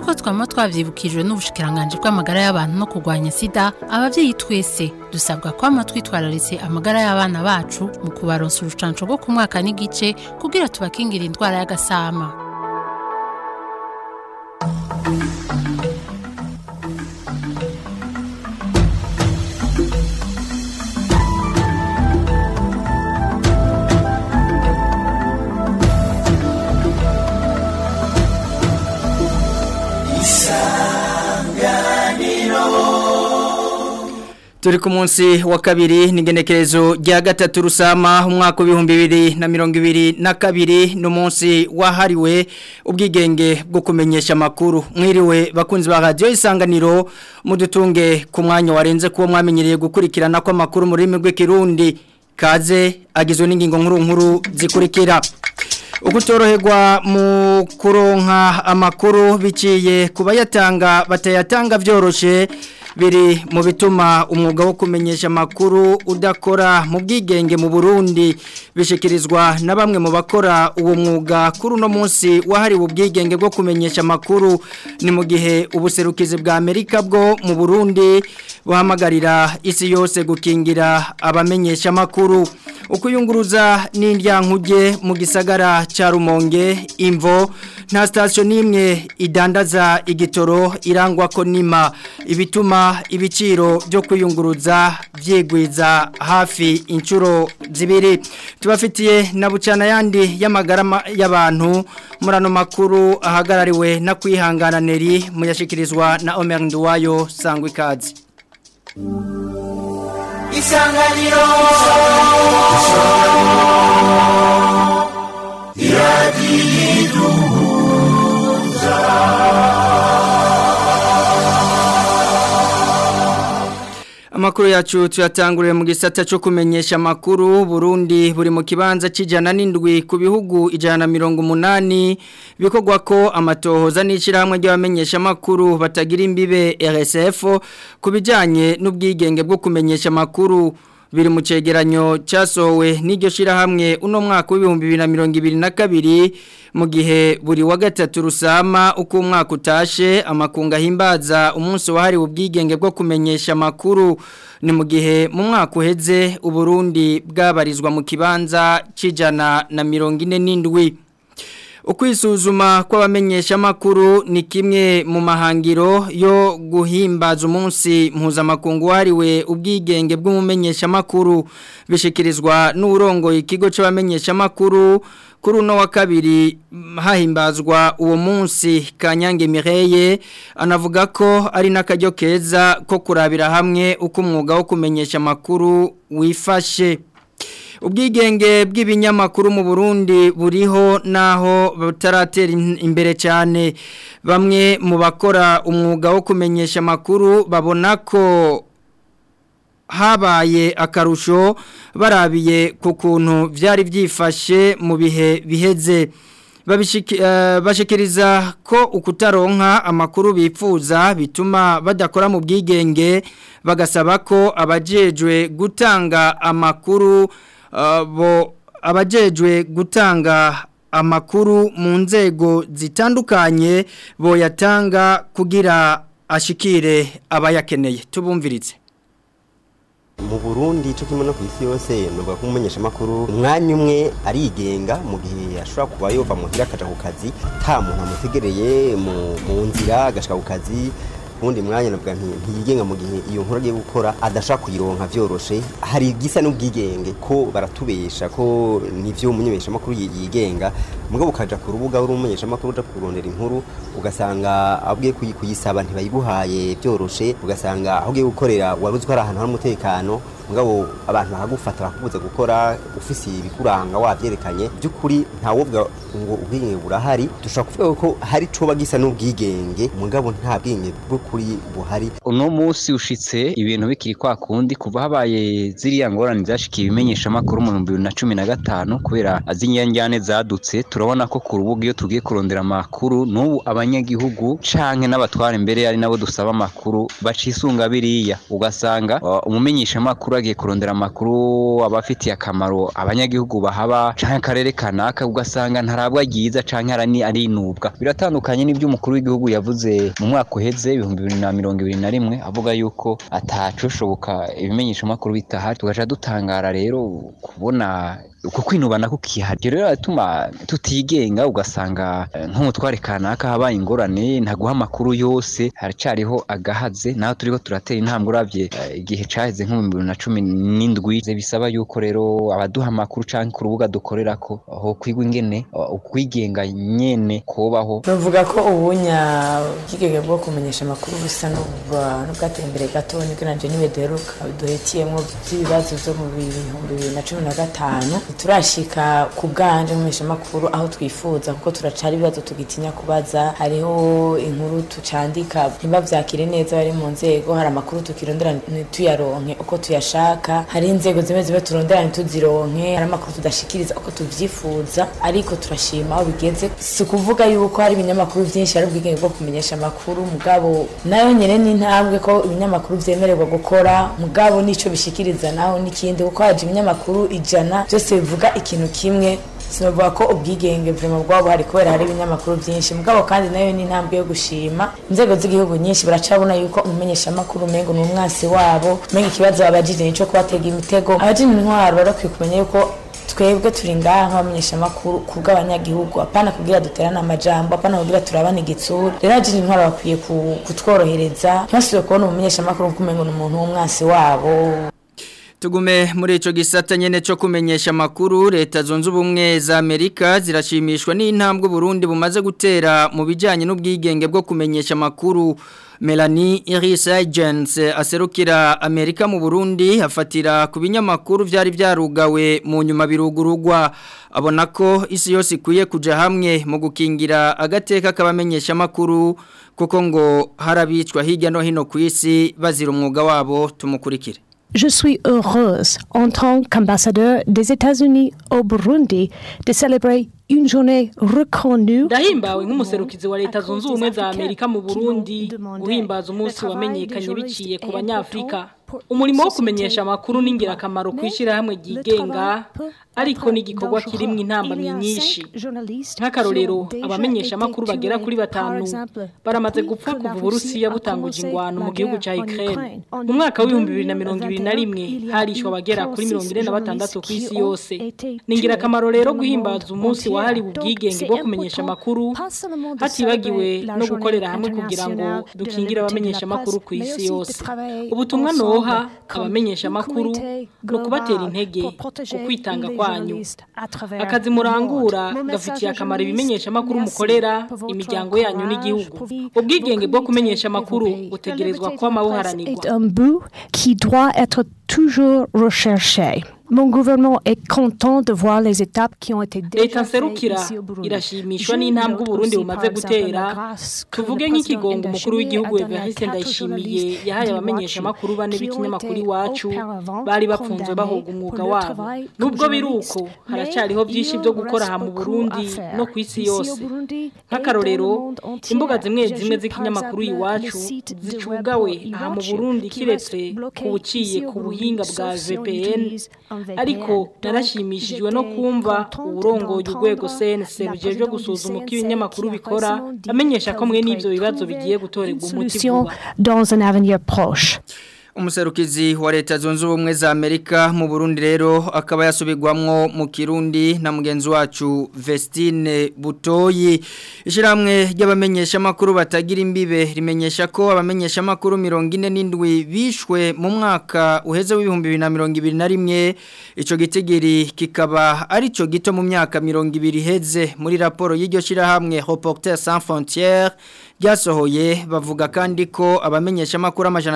nk'uko twama twavyibukijwe n'ubushikiranganje bw'amagara y'abantu no kurwanya sida abavyeyi twese dusabwa kwama twitwararitse amagara y'abana bacu mu kubaronsa urucanco rwo ku mwaka n'igice kugira tubakingira indwara y'agasama Turi ku munsi wa kabiri n'ingenekerezo rya gatatu rusama umwaka w'ibihumbi bibiri na mirongo ibiri na kabiri n'umunsi wahariwe ubwigenge bwo kumenyesha amakuru mwiriwe bakunzi ba radiyo isanganiro mudutunge ku mwanya warenze kuba mwamenyereye gukurikirana kw'amakuru mu rurimi rw'ikirundi kaze agizwe n'ingingo nkuru nkuru zikurikira ukutoroherwa mu kuronka amakuru biciye ku bayatanga batayatanga byoroshe biri mu bituma umwuga wo kumenyesha amakuru udakora mu bwigenge mu Burundi bishikirizwa na bamwe mu bakora uwo mwuga kuri uno munsi wahariwe ubwigenge bwo kumenyesha amakuru ni mu gihe ubuserukizi bwa Amerika bwo mu Burundi buhamagarira isi yose gukingira abamenyesha amakuru ukuyunguruza n'indyankuge mu gisagara cya Rumonge imvo nta sitasiyo n'imwe idandaza igitoro irangwa ko nima ibituma ibiciro byo kwiyunguruza byigwiza hafi inshuro zibiri tubafitiye na bucana yandi y'amagara y'abantu muri ano makuru ahagarariwe na kwihangana neri muyashyikirizwa na Omer Nduwayo sangwa ikaze isanganiro iradiyiduhuza Amakuru yacu tuyatanguriye mu gisata cyo kumenyesha amakuru Burundi buri mu kibanza kijana n'indwi ku bihugu ijana mirongo umunani bikogwa ko amatohoza n'ishyirahamwe ry'abamenyesha amakuru batagira imbibe RSF ku bijyanye n'ubwigenge bwo kumenyesha amakuru biri mu cegeranyo cyasohowe n'iryo shirahamwe uno mwaka w'ibihumbi bibiri na mirongo ibiri na kabiri mu gihe buri wa gatatu rusama uko umwaka utashe amakunga ahimbaza umunsi wahariwe ubwigenge bwo kumenyesha amakuru ni mu gihe mu mwaka uheze uburundi bwabarizwa mu kibanza cy'ijana na mirongo ine n'indwi ukwisuzuma kw'abamenyesha amakuru ni kimwe mu mahangiro yo guhimbaza umunsi mpuzamakungu wahariwe ubwigenge bw'umumenyesha amakuru bishikirizwa n'urongoye ikigo cy'abamenyesha amakuru kuri uno wa kabiri hahimbazwa uwo munsi kanyange mireye anavuga ko ari n'akaryo keza ko kurabira hamwe uko umwuga wo kumenyesha amakuru wifashe ubwigenge bw'ibinyamakuru mu Burundi buriho naho butaratera imbere cyane bamwe mu bakora umwuga wo kumenyesha amakuru babona ko habaye akarusho barabiye ku kuntu byari byifashe mu bihe biheze bashikiriza ko ukutaronka amakuru bifuza bituma badakora mu bwigenge bagasaba ko abajejwe gutanga amakuru bo abajejwe gutanga amakuru mu nzego zitandukanye boyatanga kugira ashikire abayakeneye tubumviritse mu Burundi cyo kimwe no ku isi yose nuvuga ko umumenyesha makuru umwanya umwe arigenga mu gihe ashobora kuba yova muhira akaja ku kazi ta muntu amutegereye mu nzira agashika ku kazi ubundi mwanya navuga nti ntiyigenga mu gihe iyo nkuru agiye gukora adashaka kuyironka vyoroshe hari igisa n'ubwigenge ko baratubesha ko nivyo umumenyesha makuru yigenga mugabo ukaja ku rubuga uri umumenyesha makuru uja kurondera inkuru ugasanga abwiye kuyisaba ntibayiguhaye vyoroshe ugasanga aho ugiye gukorera waruzi ko ari ahantu hari umutekano mugabo abantu bakagufata bakubuze gukora ufise ibikuranga wavyerekanye by'ukuri ntawovuga ngo ubwigenge burahari dushobora kuvuga ko hari coba gisa n'ubwigenge mugabo nta bwigenge bw'ukuri buhari uno munsi ushitse ibintu bikiri kwa kundi kuva habaye ziriya ngorane zashikiye ibimenyesha amakuru mu 2015 kubera azinyanjyane zadutse turabona ko ku rubuga iyo tugiye kurondera amakuru n'ubu abanyagihugu canke n'abatwara imbere ari nabo dusaba amakuru bacisunga biriya ugasanga uh, umumenyesha amakuru bagiye kurondera amakuru abafitiye akamaro abanyagihugu bahaba canke akarere kanaka ugasanga ntarabwa ryiza canke arani arinubwa biratandukanye n'ibyo umukuru w'igihugu yavuze mu mwaka uheze ibihumbi bibiri na mirongo ibiri na rimwe avuga yuko atacoshoboka ibimenyesha amakuru bitahari tugaca dutangara rero kubona uko kwinubana kukihari rero biratuma tutigenga ugasanga nk'umutware kanaka habaye ingorane ntaguha amakuru yose haracariho agahaze naho turiko turatera intambwe uravye igihe caheze nko mu bibiri na cumi n'indwi bisaba yuko rero abaduha amakuru canke ku rubuga dukorerako ho kwigwa ingene ukwigenga nyene kubaho bavuga ko ubunya ubwigenge bwo kumenyesha amakuru busa n'ubwateye imbere gato nibwo nanje niwe duheruka duhetiyemwo vy'ibibazo vyo mu bihumbi bibiri na cumi na gatanu turashika ku bwanje nkumenyesha amakuru aho twifuza kuko turacara ibibazo tugitinya kubaza hariho inkuru tucandika ntibavyakire neza bari mu nzego hari amakuru tukirondera ntituyaronke uko tuyashaka hari inzego zimwe zimwe turondera ntituzironke hari amakuru tudashikiriza uko tuvyifuza ariko turashima aho bigeze si ukuvuga yuko hari ibinyamakuru vyinshi hari ubwigenge bwo kumenyesha amakuru mugabo nayo nyene ni intambwe ko ibinyamakuru vyemererwa gukora mugabo nico bishikiriza naho n'ikindi kuko haje ibinyamakuru ijana vyose bivuga ikintu kimwe sinavuga ko ubwigenge vrema bwabo hari kubera hari ibinyamakuru byinshi mugabo kandi nayo ni intambwe yo gushima inzego z'igihugu nyinshi baracabona yuko umumenyesha amakuru umengo ni umwasi wabo umenga ikibazo babajije nico kubatega imitego abajije intwaro barakwiye kumenya yuko twebwe turi ngaha nk'abamenyesha amakuru ku bw'abanyagihugu apana kugira duterane amajambo apana kugira turabane igitsura rero abajije intwaro bakwiye kutworohereza ntibasubire kubona umumenyesha amakuru nk'umengo ni umuntu w'umwasi wabo Tugume muri ico gisata nyene cyo kumenyesha makuru leta zunze ubumwe za Amerika zirashimishwa n'intambwe Burundi bumaze gutera mu bijanye n'ubwigenge bwo kumenyesha makuru Melanie Iris Agents aserukira Amerika mu Burundi afatira ku binyamakuru vyari vyarugawe mu nyuma birugurugwa abona ko isi yose ikwiye kuja hamwe mu gukingira agateka kabamenyesha makuru kuko ngo harabicwa hirya no hino ku isi bazira umwuga wabo tumukurikire Je suis heureuse, en tant qu'ambassadeur des États-Unis au Burundi, de célébrer une journée reconnue. ndahimbawe nk'umuserukizi wa leta zunze ubumwe za amerika mu burundi guhimbaza umunsi wamenyekanye biciye ku banyafurika umurimo wo kumenyesha amakuru ni ingirakamaro ku ishyirahamwe ryigenga ariko ni igikorwa kirimo intambamyi nyinshi nk'akarorero abamenyesha amakuru bagera kuri batanu baramaze gupfa kuva uburusiya butanguje ingwano mu gihugu cya ukraine mu mwaka w'ibihumbi bibiri na mirongo ibiri na rimwe harishwe abagera kuri mirongo ine na batandatu ku isi yose ni ingirakamaro rero guhimbaza umunsi wahariwe ubwigenge bwo kumenyesha amakuru hatibagiwe no gukorera hamwe kugira ngo dukingire abamenyesha amakuru ku isi yose ubutumwa noha abamenyesha amakuru ni ukubatera intege ku kwitanga kwanyu akazi murangura gafitiye akamaro ibimenyesha amakuru mukorera imiryango yanyu n'igihugu ubwigenge bwo kumenyesha amakuru butegerezwa kwama buharanirwa qui doit être toujours recherché. Mon gouvernement est content de voir les étapes qui ont été leta nserukira irashimishwa n'intambwe uburundi bumaze gutera tuvuge nk'ikigongo umukuru w'igihugu evariste ndayishimiye yahaye abamenyesha amakuru bane b'ikinyamakuru iwacu bari bapfunzwe bahoga umwuga wabo nubwo biri uko haracyariho byinshi byo gukora aha mu burundi no ku isi yose nk'akarorero imbuga zimwe zimwe z'ikinyamakuru iwacu zicugawe aha mu burundi kiretse ku buciye ku buhinga bwa vpn ariko narashimishijwe no kumva uburongoye urwego CNC rujejwe gusuzuma uko ibinyamakuru bikora amenyesha ko mwe n'ivyo bibazo bigiye gutorerwa umuti vuba dans un avenir proche umuserukizi wa leta zunze ubumwe za Amerika mu Burundi rero akaba yasubirwamwo mu Kirundi na mugenzi wacu Vestine Butoyi ishiramwe ry'abamenyesha makuru batagira imbibe rimenyesha ko abamenyesha makuru 47 bishwe mu mwaka uheze w'ibihumbi 2021 ico gitigiri kikaba ari cyo gito mu myaka 200 heze muri raporo y'iryo shirahamwe Reporters sans frontières ryasohoye bavuga kandi ko abamenyesha makuru amajana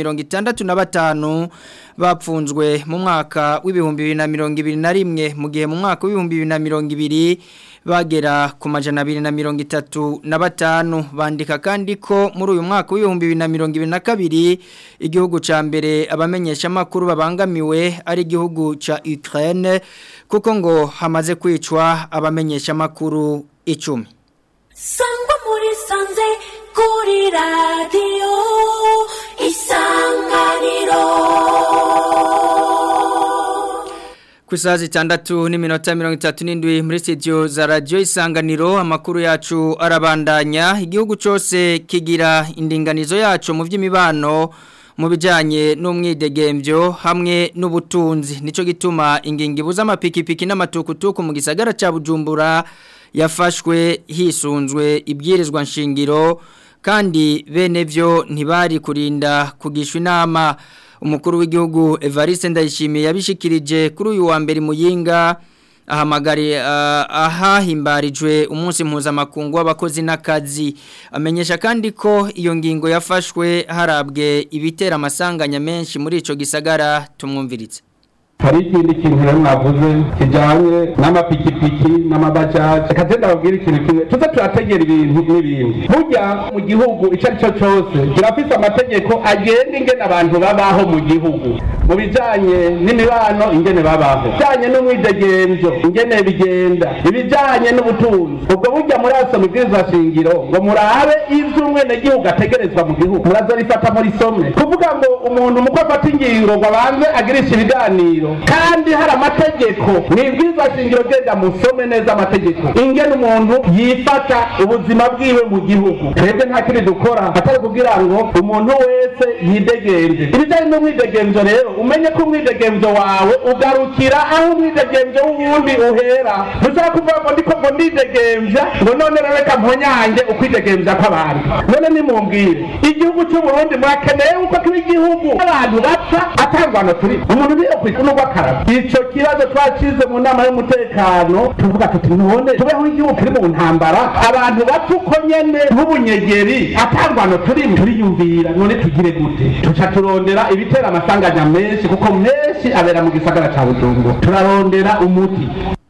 365 na batanu bapfunzwe mu mwaka w'ibihumbi bibiri na mirongo ibiri na rimwe mu gihe mu mwaka w'ibihumbi bibiri na mirongo ibiri bagera ku majana abiri na mirongo itatu na batanu bandika kandi ko muri uyu mwaka w'ibihumbi bibiri na mirongo ibiri na kabiri igihugu cya mbere abamenyesha amakuru babangamiwe ari igihugu cya Ukraine kuko ngo hamaze kwicwa abamenyesha amakuru icumi sangwa muri sanze kuri radiyo isanganiro ku isaha zitandatu n'iminota mirongo itatu n'indwi muri studio za radiyo isanganiro amakuru yacu arabandanya igihugu cyose kigira indinganizo yacu mu by'imibano mu bijyanye n'umwidegembyo hamwe n'ubutunzi nicyo gituma ingingo ibuza amapikipiki n'amatukutuku mu gisagara cya bujumbura yafashwe hisunzwe ibwirizwa nshingiro kandi bene byo ntibari kurinda kugishwa inama umukuru w'igihugu Evariste Ndayishimiye yabishikirije kuri uyu wa mbere muyinga ahamagari ahahimbarijwe umunsi mpuzamakungu w'abakozi n'akazi amenyesha kandi ko iyo ngingo yafashwe harabwe ibitera amasanganya menshi muri ico gisagara tumwumviritse hari ikindi kintu rero mwavuze kijyanye n'amapikipiki n'amabajaji reka tugenda babwire ikintu kimwe tuze turategera ibintu n'ibindi burya mu gihugu icyo ari cyo cyose kirafise amategeko agenga ingene abantu babaho mu gihugu mu bijyanye n'imibano ingene babaho bijyanye n'umwidegemvyo ingene bigenda ibijyanye n'ubutunzi ubwo burya murasoma ibwirizwa shingiro ngo murabe ivyo umwenegihugu ategerezwa mu gihugu murazorifata muri some kuvuga ngo umuntu muko afata ingingo ngo abanze agirisha ibiganiro kandi hari amategeko mwibwirizwa shingiro genda musome neza amategeko ingene umuntu yifata ubuzima bwiwe mu gihugu twebwe nta kindi dukora atari kugira ngo umuntu wese yidegenze ibijyanye n'umwidegenzo rero umenye ko umwidegenzo wawe ugarukira aho umwidegenzo w'uwundi uhera dushobora kuvuga ngo ndiko ngo ndidegemvya ngo none rero reka mponyange ukwidegemvya kw'abantu none nimumbwire igihugu cy'uburundi murakeneye yuko kiba igihugu abantu bapfa atangwano turi umuntu niyo kwituma rw'akararo ico kibazo twacize mu nama y'umutekano tuvuga tuti none tubeho igihugu kiri mu ntambara abantu bapfa uko nyene nk'ubunyegeri atangwano turi turiyumvira none tugire gute tuca turondera ibitera amasanganya menshi kuko menshi abera mu gisagara ca bujumbura turarondera umuti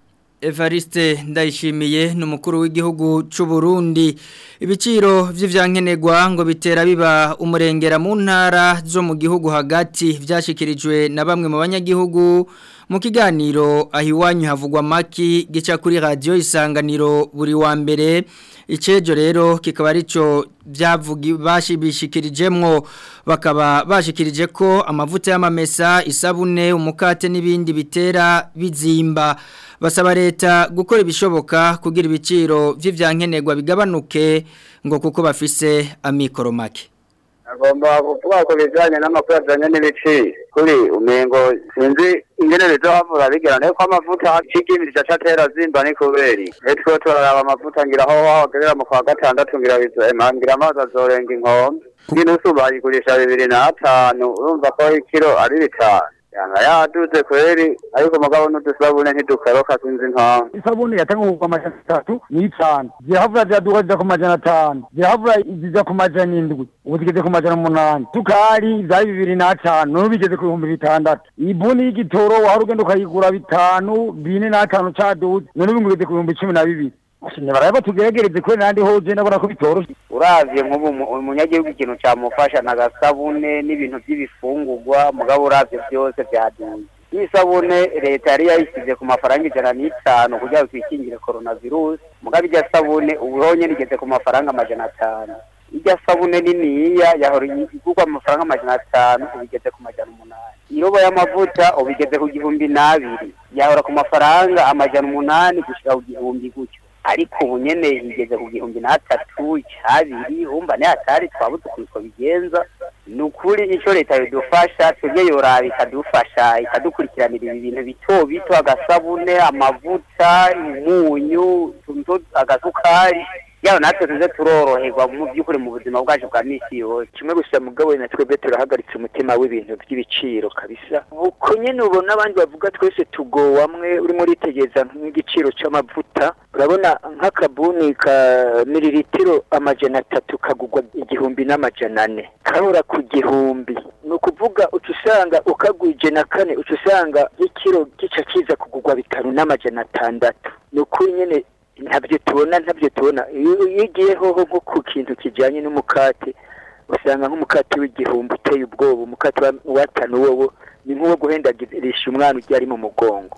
Evariste ndayishimiye n'umukuru w'igihugu cy'u Burundi ibiciro vy'ivyankenerwa ngo bitera biba umurengera mu ntara zo mu gihugu hagati vyashikirijwe na bamwe mu banyagihugu mu kiganiro ahiwanyu havugwa maki gica kuri radio isanganiro buri wa mbere icejo rero kikaba arico byavugi bashibishikirijemwo bakaba bashikirije ko amavuta y'amamesa isabune umukate n'ibindi bitera bizimba basaba leta gukora ibishoboka kugira ibiciro vy'ivyankenerwa bigabanuke ngo kuko bafise amikoro make agomba kuvuga ku bijyanye n'amakuru ajyanye n'ibiciro kuri umengo sinzi ingene bizohavura bigera ko amavuta c'igimiri caca atera zimba ni kubera etwe turaraba amavuta ngira aho wagerera mu kwa gatandatu ngira bizema ngira amazi azorenga inkombe nginusu bayigurisha bibiri n'atanu urumva ko ikiro ari bitanu yanga yaduze kweri ariko mugabo n'udusabune ntidukaroka sinzi impamvu isabune yatangwa ku majana atatu n'itanu zirahavura ziraduka zija ku majana atanu zirahavura zija ku majana indwi ubu zigeze ku majana umunani sukari zari bibiri n'atanu none bigeze ku bihumbi bitandatu ibuni y'igitoro wahora ugenda ukayigura bitanu bine n'atanu caduze none ubu ngigeze ku bihumbi cumi na bibiri baraba tugeregereze kuri nandi hoje nabona ko bitoroshe uravye nk'ubu umunyagihugu ikintu camufasha n'agasabune n'ibintu vy'ibifungurwa mugabo uravye vyose vyaduze n'isabune leta yari yayisize ku mafaranga ijana n'itanu kugira ngo twikingire coronavirus mugabo irya sabune uburonye rigeze ku mafaranga amajana atanu irya sabune niniya yahora igurwa amafaranga amajana atanu ubu igeze ku majana umunani irobo y'amavuta ubu igeze ku gihumbi n'abiri yahora ku mafaranga amajana umunani gushika ku gihumbi gutyo ariko ubu nyene igeze ku gihumbi n'atatu icabiri wumva ne atari twabuze ukuntu twobigenza ni ukuri ico leta yodufasha twebwe yoraba ikadufasha ikadukurikiranira ibi bintu bito bito agasabune amavuta umunyu agasukari yaba natwe tuze turoroherwa mu by'ukuri mu buzima bwacu bwa misi yose kimwe gusa mugabo na twebwe turahagaritse umutima w'ibintu by'ibiciro kabisa uko nyene ubona abandi bavuga twese tugowamwe urimo uritegeza nk'igiciro c'amavuta urabona nk'akabuni ka miliritiro amajana atatu kagugwa igihumbi n'amajana ane kahora ku gihumbi ni ukuvuga uca usanga ukagwije na kane uca usanga ikiro gica kiza kugugwa bitanu n'amajana atandatu ni ukuri nyene ntabyo tubona ntabyo tubona iyo ugiye hoho nko ku kintu kijyanye n'umukate usanga nk'umukate w'igihumbi uteye ubwoba umukate watanu wowo ni nk'uwo guhendagirisha umwana ugiye ari mu mugongo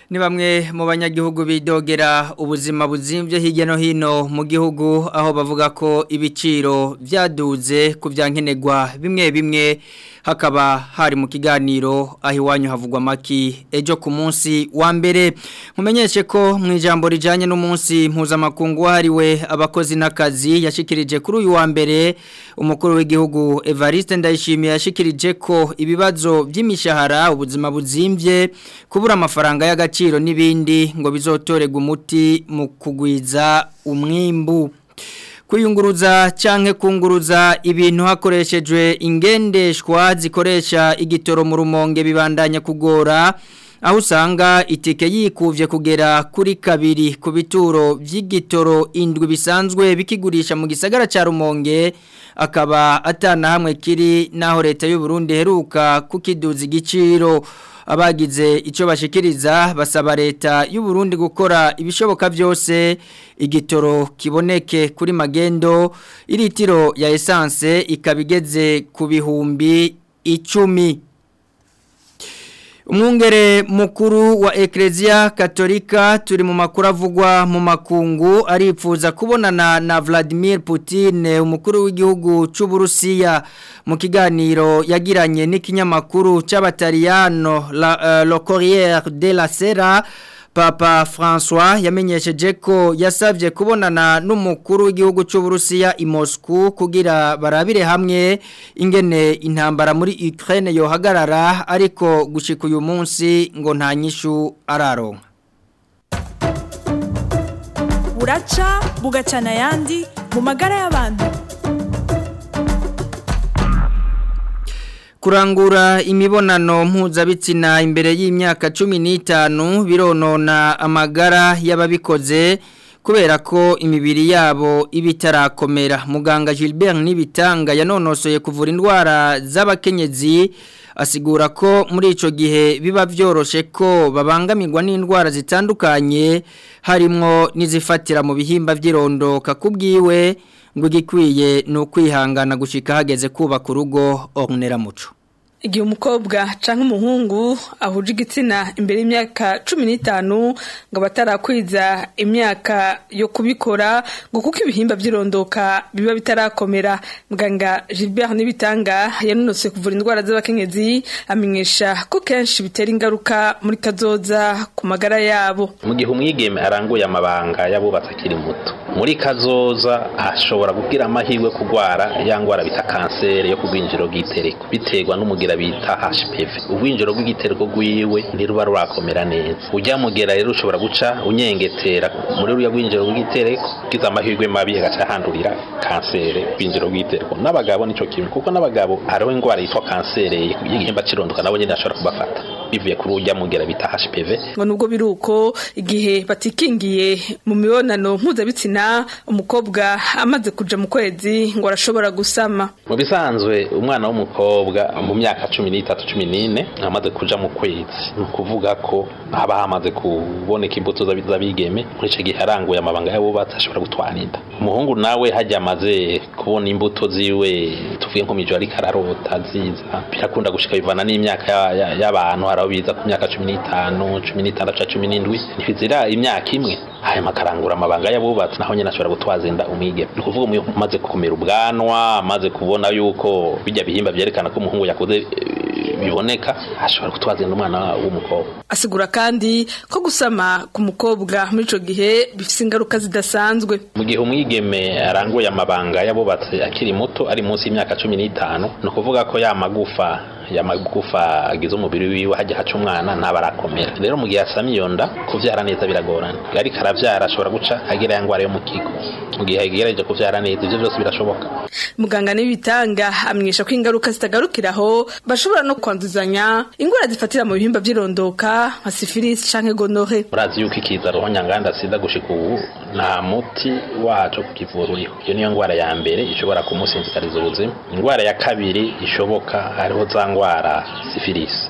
ni bamwe mu banyagihugu bidogera ubuzima buzimvye hirya no hino mu gihugu aho bavuga ko ibiciro byaduze ku byankenerwa bimwe bimwe hakaba hari mu kiganiro aho iwanyu havugwa maki ejo ku munsi wa mbere mumenyeshe ko mu ijambo rijanye n'umunsi mpuzamakungu wahariwe abakozi n'akazi yashikirije kuri uyu wa mbere umukuru w'igihugu Evariste Ndayishimiye yashikirije ko ibibazo by'imishahara ubuzima buzimvye kubura amafaranga y'agaciro n'ibindi ngo bizotorega umuti mu kugwiza umwimbu kuyunguruza canke kunguruza ibintu hakoreshejwe ingendeshwa zikoresha igitoro mu rumonge bibandanya kugora aho usanga itike yikuvye kugera kuri kabiri ku bituro by'igitoro indwi bisanzwe bikigurisha mu gisagara ca rumonge akaba atana hamwe kiri naho leta y'u Burundi heruka kukiduza igiciro abagize icyo bashikiriza basaba leta y'u Burundi gukora ibishoboka byose igitoro kiboneke kuri magendo iritiro ya essence ikabigeze ku bihumbi icumi umwungere mukuru wa Ecclesia Katolika turi mu makuru avugwa mu makungu aripfuza kubonana na Vladimir Putin umukuru w'igihugu cy'u Burusiya mu kiganiro yagiranye n'ikinyamakuru c'abataliyano uh, Le Corriere della Sera Papa François yamenyesheje ko yasavye kubonana n'umukuru w'igihugu cy'u Burusiya i Moscow kugira barabire hamwe ingene intambara muri Ukraine yohagarara ariko gushika uyu munsi ngo nta nyishu araronka buraca bugacana yandi mu magara y'abantu kurangura imibonano mpuzabitsina imbere y'imyaka cumi n'itanu bironona amagara y'ababikoze kubera ko imibiri yabo iba itarakomera muganga Gilbert n'ibitanga yanonosoye kuvura indwara z'abakenyezi asigura ko muri icyo gihe biba byoroshe ko babangamirwa n'indwara zitandukanye harimo n'izifatira mu bihimba by'irondoka ku bwiwe ngo igikwiye ni ukwihangana gushyika hageze kubaka urugo orunera muco igihe umukobwa cyangwa umuhungu ahuje igitsina imbere y'imyaka cumi n'itanu ngo batarakwiza imyaka yo kubikora ngo kuko ibihimba by'irondoka biba bitarakomera muganga Gilbert n'ibitanga yanonose kuvura indwara z'abakenyezi amenyesha ko kenshi bitera ingaruka muri kazoza ku magara yabo mu gihe umwigeme aranguye amabanga y'abubatsi akiri muto muri kazoza ashobora kugira amahirwe kurwara ya ndwara bita kanseri yo ku rwinjiro bw'itereko biterwa n'umugira bita HPV ubwinjiro bw'igitereko rwiwe ntiruba rurakomera neza ujya mugera rero ushobora guca unyengetera muri ruriya rwinjiro bw'igitereko ugize amahirwe mabi agaca handurira kanseri rwinjiro bw'igitereko n'abagabo nico kimwe kuko n'abagabo hariho indwara yitwa kanseri y'igihimba cy'irondoka nabo nyine ashobora kubafata bivuye kuri ujya mugera bita HPV ngo nubwo biri uko igihe batikingiye mu mibonano mpuzabitsina umukobwa amaze kuja mu kwezi ngo arashobora gusama mu bisanzwe umwana w'umukobwa mu myaka cumi n'itatu cumi n'ine amaze kuja mu kwezi ni ukuvuga ko haba hamaze kuboneka imbuto z'abigeme muri icyo gihe aranguye amabanga y'abubatsi ashobora gutwara inda umuhungu nawe hajya amaze kubona imbuto ziwe tuvuge nko mijo ariko ararota ziza birakunda gushika bivana n'imyaka y'abantu hari aho biza ku myaka cumi n'itanu cumi n'itandatu cumi n'indwi ntibizira imyaka imwe hanyuma akarangura amabanga y'abubatsi naho nyine ashobora gutwaza inda umwigeme ni ukuvuga umaze gukomera ubwanwa amaze kubona yuko bijya bihimba byerekana ko umuhungu yakoze biboneka ashobora gutwaza inda umwana w'umukobwa asigura kandi ko gusama ku mukobwa muri ico gihe bifite ingaruka zidasanzwe mu gihe umwigeme aranguye amabanga y'abubatsi akiri muto ari munsi y'imyaka cumi n'itanu ni ukuvuga ko ya magufa ya magufa agize umubiri wiwe hajya haca umwana ntaba arakomera rero mu gihe asamiye iyo nda kuvyara neza biragorana ariko aravyara ashobora guca agira ya ngwara yo mu kigo mu gihe agerageje kuvyara neza ivyo byose birashoboka muganga n'ibitanga amenyesha ko ingaruka zitagarukiraho bashobora no kwanduzanya ingwara zifatira mu bihimba by'irondoka nka sifilisi canke gonore murazi yuko ikiza roho nyanganda sida gushika ubu nta muti waco kukivura uriho iyo niyo ngwara ya mbere ishobora kumusinzikariza ubuzima ingwara ya kabiri ishoboka hariho za ngwara sifilisi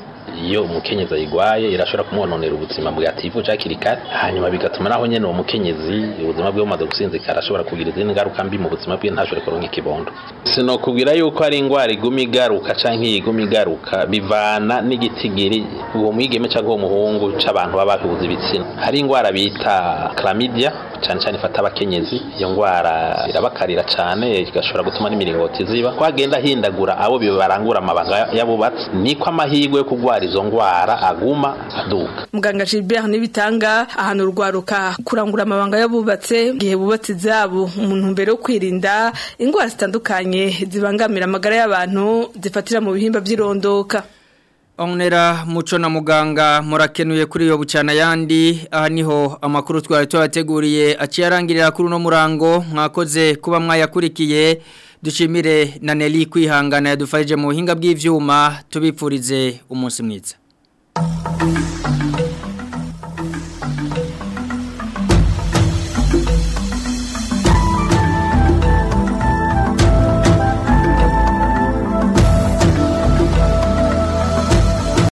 iyo umukenyezi ayigwaye irashobora kumwononera ubuzima bwativuje hakiri kare hanyuma bigatuma naho nyene uwo mukenyezi ubuzima bwe bumaze gusinzikara ashobora kugira izindi ngaruka mbi mu buzima bwe ntashobore kuronka ikibondo sinokubwira yuko ari ingwara iguma igaruka canke iguma igaruka bivana n'igitigiri uwo mwigeme canke uwo muhungu c'abantu baba bahuza ibitsina hari ingwara bita chlamydia cane cane ifata abakenyezi iyo ngwara irabakarira cane igashobora gutuma n'imiringoti ziba kwagenda hindagura abo bibarangura amabanga y'abubatsi niko amahirwe yo kugwara izo ngwara aguma aduka muganga Gilbert nibitanga ahantu urwaruka kurangura amabanga y'abubatse gihe bubatse zabo umuntu mbere yo kwirinda ingwara zitandukanye zibangamira amagara y'abantu zifatira mu bihimba by'irondoka Onera muco na muganga murakenuye kuri yo bucana yandi aha niho amakuru twari twabateguriye aciye arangirira kuri uno murango mwakoze kuba mwayakurikiye dushimire na Nelly kwihangana yadufarije mu buhinga bw'ivyuma tubipfurize umunsi mwiza